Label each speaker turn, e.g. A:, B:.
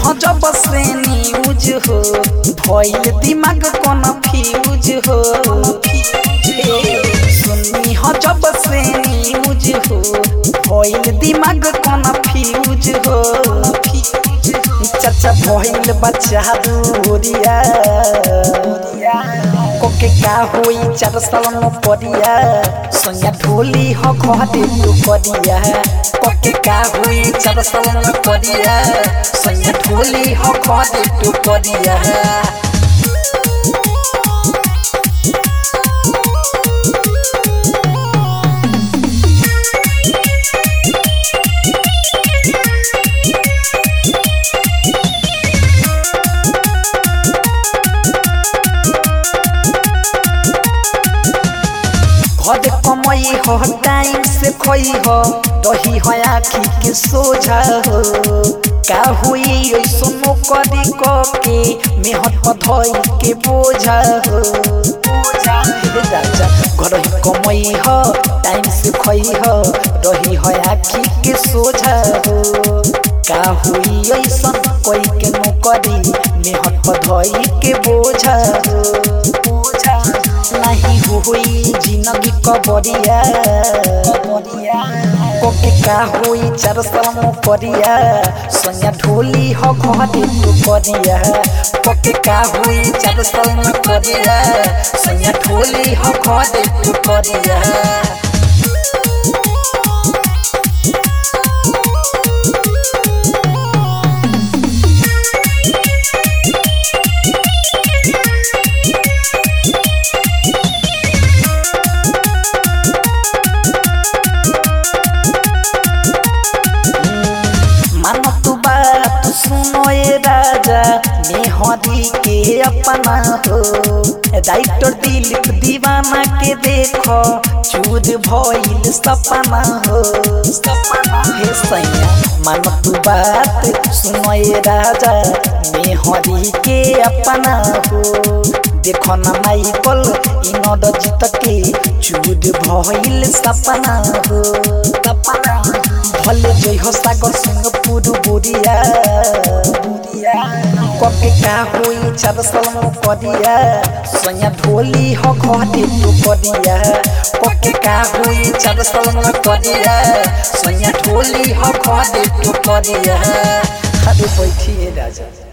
A: ह जब से न्यूज हो भइल दिमाग कोन फ्यूज हो सुनी ह जब से न्यूज हो भइल दिमाग कोन फ्यूज हो चाचा भइल बच्चा दूरिया कोके का होई चार साल न परिया सोनिया ढोली ह घरे तू करिया कोके का होई चार साल न परिया सोनिया ढोली ह घरे तू करिया घरे कमई हो टाइम से खोई हो दही हो आखी के सोझा हो का हुई ऐसनो करी क के मेहर पधई के बोझा हो हे राजा घर ही कमई हो टाइम से खोई हो दही हो आखी के सोझा हो का हुई ऐसन कोई के नौकरी मेहर पधई के बोझा हो बोझा नहीं हुई जिंदगी कबरिया कोके का हुई चार साल परिया सोनिया ढोली हो घरे तू करिया कोके का हुई चार साल परिया सोनिया ढोली हो घरे तू करिया मानो तू बात सुनो ए राजा मेहरी के अपना हो राइटर दिलीप दीवाना के देखो चूर भइल सपना हो हे सैया मानो तू बात सुनो ए राजा मेहरी के अपना हो देखो ना माइकल इनद जीत के चूर भइल सपना हो सपना भले जय हो सागर सिंह पुरु बुरिया कके का होई चार साल करिया सोया ढोली हो घरे तू करिया कके का होई चार साल करिया सोया ढोली हो घरे तू करिया अरे बैठिए राजा